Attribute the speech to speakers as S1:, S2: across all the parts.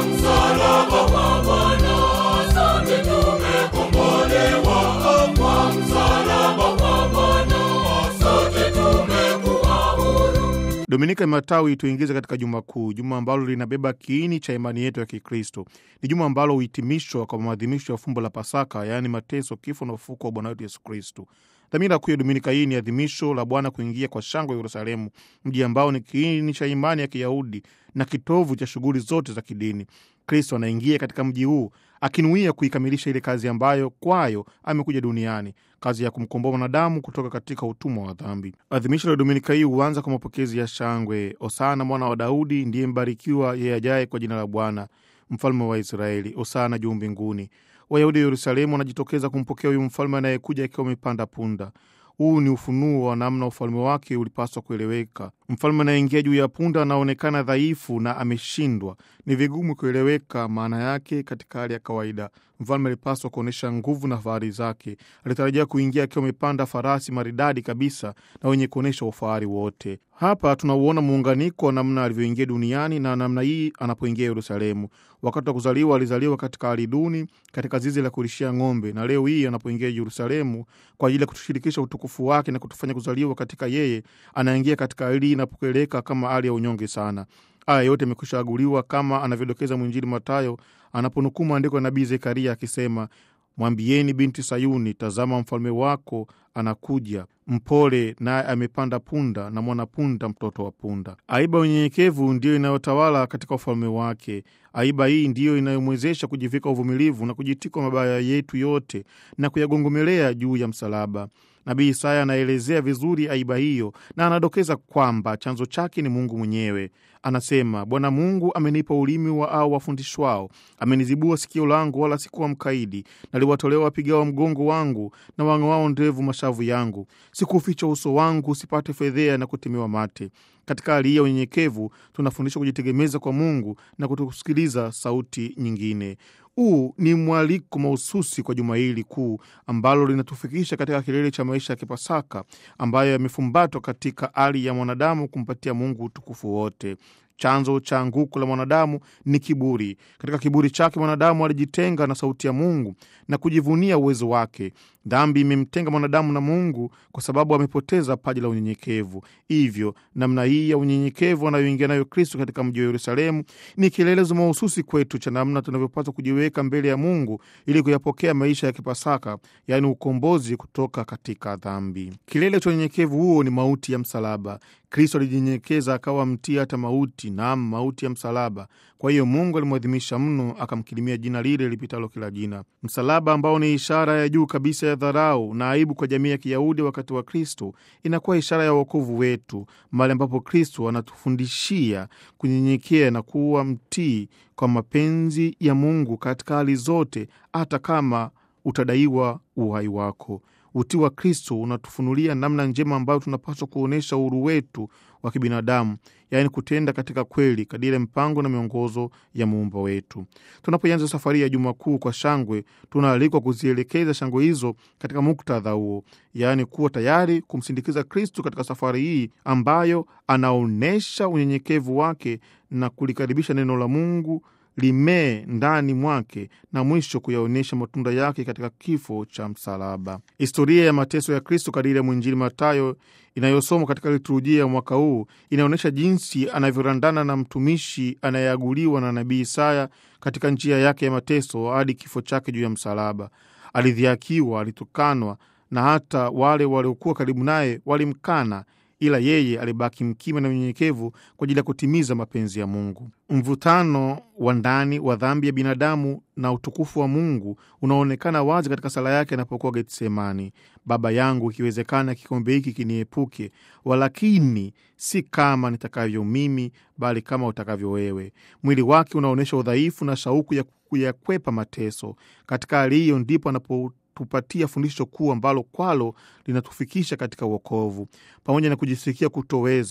S1: msalaba wa Bwana, sote tumekombolewa. Kwa msalaba wa Bwana, sote tumekuwa huru.
S2: Dominika ya Matawi tuingize katika juma kuu, juma ambalo linabeba kiini cha imani yetu ya Kikristo. Ni juma ambalo huhitimishwa kwa maadhimisho ya fumbo la Pasaka, yaani mateso, kifo na ufufuko wa Bwana wetu Yesu Kristo. Dhamira kuu ya dominika hii ni adhimisho la Bwana kuingia kwa shangwe Yerusalemu, mji ambao ni kiini cha imani ya Kiyahudi na kitovu cha shughuli zote za kidini. Kristo anaingia katika mji huu akinuia kuikamilisha ile kazi ambayo kwayo amekuja duniani, kazi ya kumkomboa mwanadamu kutoka katika utumwa wa dhambi. Adhimisho la dominika hii huanza kwa mapokezi ya shangwe: Osana mwana wa Daudi, ndiye mbarikiwa yeye ajaye kwa jina la Bwana, mfalme wa Israeli, Osana juu mbinguni. Wayahudi wa Yerusalemu wanajitokeza kumpokea huyu mfalme anayekuja akiwa amepanda punda. Huu ni ufunuo wa namna ufalme wake ulipaswa kueleweka. Mfalme anayeingia juu ya punda anaonekana dhaifu na ameshindwa. Ni vigumu kueleweka maana yake katika hali ya kawaida. Mfalme alipaswa kuonyesha nguvu na fahari zake. Alitarajia kuingia akiwa amepanda farasi maridadi kabisa na wenye kuonyesha ufahari wote. Hapa tunauona muunganiko wa namna alivyoingia duniani na namna hii anapoingia Yerusalemu. Wakati wa kuzaliwa alizaliwa katika hali duni, katika zizi la kulishia ng'ombe, na leo hii anapoingia Yerusalemu kwa ajili ya kutushirikisha utukufu wake na kutufanya kuzaliwa katika yeye, anaingia katika hali inapokeleka kama hali ya unyonge sana. Haya yote amekwisha aguliwa kama anavyodokeza mwinjili Matayo anaponukuu maandiko ya nabii Zekaria akisema, mwambieni binti Sayuni, tazama mfalme wako anakuja mpole, naye amepanda punda na mwanapunda, mtoto wa punda. Aiba unyenyekevu ndiyo inayotawala katika ufalme wake. Aiba hii ndiyo inayomwezesha kujivika uvumilivu na kujitikwa mabaya yetu yote na kuyagongomelea juu ya msalaba. Nabii Isaya anaelezea vizuri aiba hiyo na anadokeza kwamba chanzo chake ni Mungu mwenyewe. Anasema, Bwana Mungu amenipa ulimi wa au wafundishwao, amenizibua sikio langu, wala sikuwa mkaidi. Naliwatolea wapigao mgongo wangu na wang'oao ndevu mashavu yangu. Sikuficha uso wangu usipate fedhea na kutemewa mate. Katika hali hii ya unyenyekevu tunafundishwa kujitegemeza kwa Mungu na kutokusikiliza sauti nyingine. Huu ni mwaliko mahususi kwa juma hili kuu ambalo linatufikisha katika kilele cha maisha ya Kipasaka ambayo yamefumbatwa katika hali ya mwanadamu kumpatia Mungu utukufu wote. Chanzo cha anguko la mwanadamu ni kiburi. Katika kiburi chake mwanadamu alijitenga na sauti ya Mungu na kujivunia uwezo wake. Dhambi imemtenga mwanadamu na Mungu kwa sababu amepoteza paji la unyenyekevu. Hivyo namna hii ya unyenyekevu anayoingia nayo Kristo katika mji wa Yerusalemu ni kielelezo mahususi kwetu cha namna tunavyopaswa kujiweka mbele ya Mungu ili kuyapokea maisha ya Kipasaka, yaani ukombozi kutoka katika dhambi. Kilele cha unyenyekevu huo ni mauti ya msalaba. Kristo alijinyenyekeza akawa mtii hata mauti, naam, mauti ya msalaba. Kwa hiyo Mungu alimwadhimisha mno, akamkirimia jina lile lipitalo kila jina. Msalaba ambao ni ishara ya juu kabisa ya dharau na aibu kwa jamii ya Kiyahudi wakati wa Kristo, inakuwa ishara ya wokovu wetu, mahali ambapo Kristo anatufundishia kunyenyekea na kuwa mtii kwa mapenzi ya Mungu katika hali zote, hata kama utadaiwa uhai wako. Utii wa Kristo unatufunulia namna njema ambayo tunapaswa kuonyesha uhuru wetu wa kibinadamu, yaani kutenda katika kweli kadiri ya mpango na miongozo ya muumba wetu. Tunapoanza safari ya Juma Kuu kwa shangwe, tunaalikwa kuzielekeza shangwe hizo katika muktadha huo, yaani kuwa tayari kumsindikiza Kristo katika safari hii ambayo anaonyesha unyenyekevu wake na kulikaribisha neno la Mungu limee ndani mwake na mwisho kuyaonyesha matunda yake katika kifo cha msalaba. Historia ya mateso ya Kristo kadiri ya mwinjili Matayo inayosomwa katika liturujia ya mwaka huu inaonyesha jinsi anavyorandana na mtumishi anayeaguliwa na nabii Isaya katika njia yake ya mateso hadi kifo chake juu ya msalaba. Alidhiakiwa, alitukanwa na hata wale waliokuwa karibu naye walimkana ila yeye alibaki mkima na unyenyekevu kwa ajili ya kutimiza mapenzi ya Mungu. Mvutano wa ndani wa dhambi ya binadamu na utukufu wa Mungu unaonekana wazi katika sala yake anapokuwa Getsemani: Baba yangu, ikiwezekana kikombe hiki kiniepuke, walakini si kama nitakavyo mimi, bali kama utakavyo wewe. Mwili wake unaonyesha udhaifu na shauku ya kuyakwepa mateso. Katika hali hiyo ndipo anapo tupatia fundisho kuu ambalo kwalo linatufikisha katika uokovu. Pamoja na kujisikia kutoweza,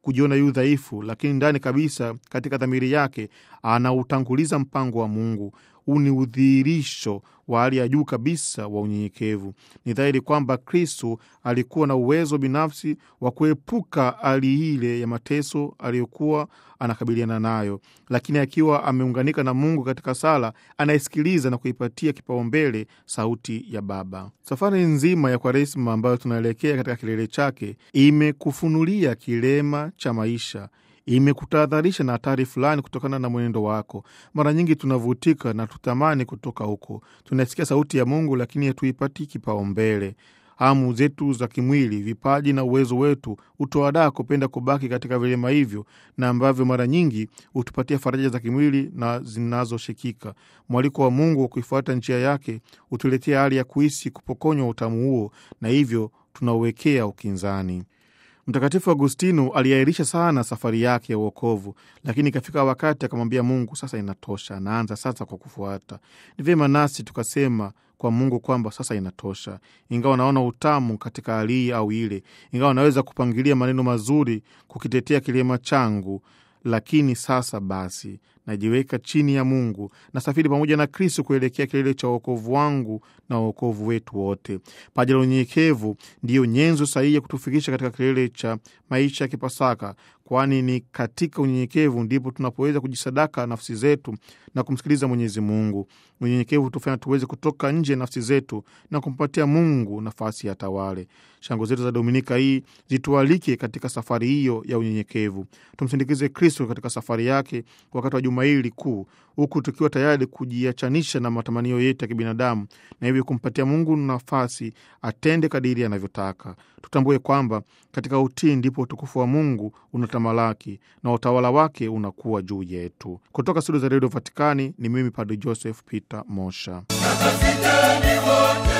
S2: kujiona yu dhaifu, lakini ndani kabisa, katika dhamiri yake anautanguliza mpango wa Mungu. Huu ni udhihirisho wa hali ya juu kabisa wa unyenyekevu. Ni dhahiri kwamba Kristo alikuwa na uwezo binafsi wa kuepuka hali ile ya mateso aliyokuwa anakabiliana nayo, lakini akiwa ameunganika na Mungu katika sala, anayesikiliza na kuipatia kipaumbele sauti ya Baba. Safari nzima ya Kwaresma ambayo tunaelekea katika kilele chake imekufunulia kilema cha maisha imekutahadharisha na hatari fulani kutokana na mwenendo wako. Mara nyingi tunavutika na tutamani kutoka huko, tunasikia sauti ya Mungu lakini hatuipati kipaumbele. Hamu zetu za kimwili, vipaji na uwezo wetu hutoadaa kupenda kubaki katika vilema hivyo, na ambavyo mara nyingi hutupatia faraja za kimwili na zinazoshikika. Mwaliko wa Mungu wa kuifuata njia yake hutuletea hali ya kuhisi kupokonywa utamu huo, na hivyo tunauwekea ukinzani. Mtakatifu Agustino aliahirisha sana safari yake ya uokovu, lakini ikafika wakati akamwambia Mungu, sasa inatosha, naanza sasa kwa kufuata. Ni vyema nasi tukasema kwa Mungu kwamba sasa inatosha, ingawa naona utamu katika hali hii au ile, ingawa naweza kupangilia maneno mazuri kukitetea kilema changu, lakini sasa basi najiweka chini ya Mungu, nasafiri pamoja na Kristo kuelekea kilele cha uokovu wangu na uokovu wetu wote. Paji la unyenyekevu ndiyo nyenzo sahihi ya kutufikisha katika kilele cha maisha ya Kipasaka, kwani ni katika unyenyekevu ndipo tunapoweza kujisadaka nafsi zetu na kumsikiliza Mwenyezi Mungu. Unyenyekevu hutufanya tuweze kutoka nje ya nafsi zetu na kumpatia Mungu nafasi ya tawale. Shango zetu za Dominika hii zitualike katika safari hiyo ya unyenyekevu. Tumsindikize Kristo katika safari yake wakati wa juma hili kuu, huku tukiwa tayari kujiachanisha na matamanio yetu ya kibinadamu na hivyo kumpatia Mungu nafasi atende kadiri anavyotaka. Tutambue kwamba katika utii ndipo utukufu wa Mungu unatamalaki na utawala wake unakuwa juu yetu. Kutoka studio za redio Vatikani ni mimi Padre Joseph Peter Mosha.
S1: Takasiteni wote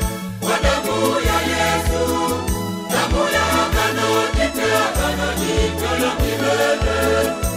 S1: kwa damu ya Yesu, damu ya agano jipya, agano jipya la milele.